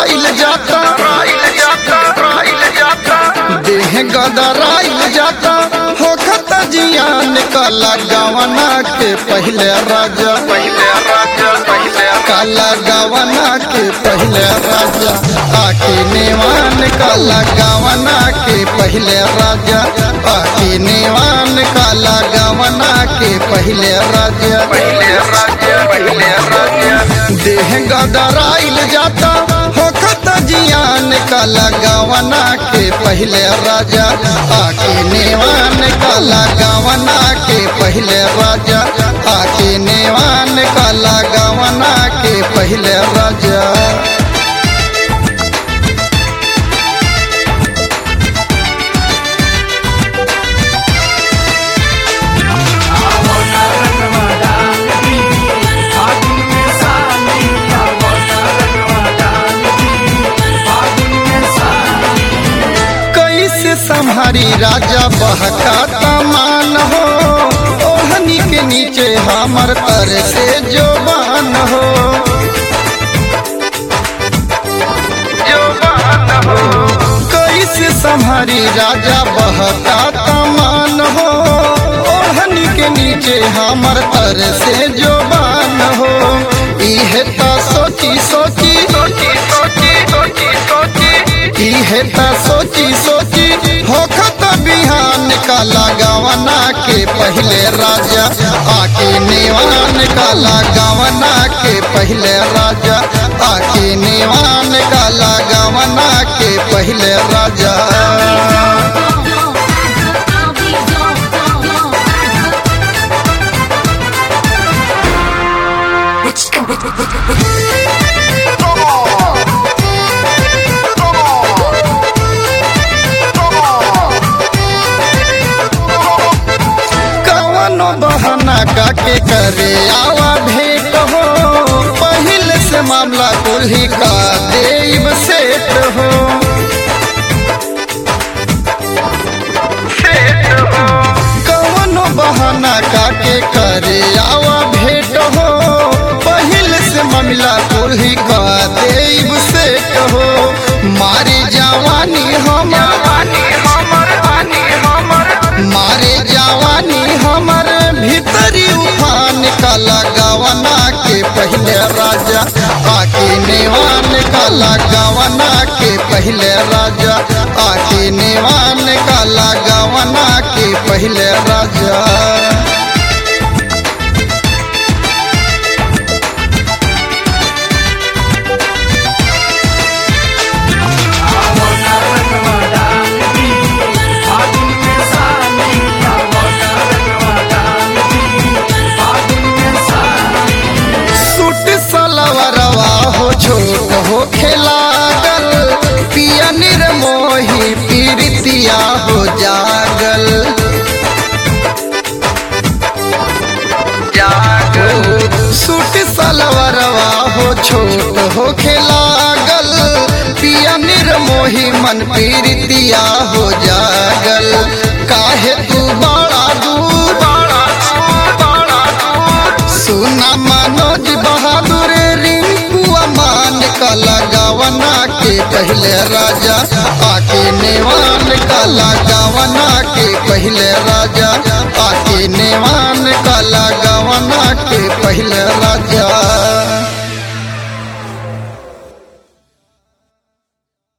राइल जाता देह गदराइल जाता होखत जियान काला गवना के पहले राजा काला गवना के पहले राजा आके नेवान काला गवना के पहले राजा आके नेवान काला गवना के पहले राजा देह गदराइल जाता होखत जियान काला गवना के पहले राजा आके नेवान काला गवना के पहले राजा आके नेवान काला गवना के पहले राजा कैसे संहारी राजा बहका तमान हो ओढ़नी के नीचे हमर तर से जोबान हो कैसे संहारी राजा बहका तमान हो ओढ़नी के नीचे हमर तर से जोबान हो इहे त सोची सोची इहे त सोची सोची होखत बिहान काला गवना के पहले राजा आके नेवान काला गवना के पहले राजा आके नेवान काला गवना के पहले राजा कवनो बहाना काके करे आवा भेंट हो पहले से मामला कुल्ही का देव सेट हो कवनो बहाना काके करे आवा भेंट हो पहले से मामला कुल्ही का देव सेट हो मारी जवानी हमार मारे जवानी हमर भीतरी उफान काला गवना के पहले राजा आके नेवान काला गवना के पहले राजा आके नेवान काला गवना के पहले राजा सूट सलवरवा हो छोट हो खेलागल पिया निर्मोही पीरितिया हो जागल सूट सलवरवा हो छोट हो खेलागल पिया निर्मोही मन पीरितिया हो जागल काहे तू बड़ा दूर सुना मनोज बहादुर रिंकू अमान का लगावना के पहले राजा आके नेवान का लगावना के पहले राजा आके नेवान का लगावना के पहले राजा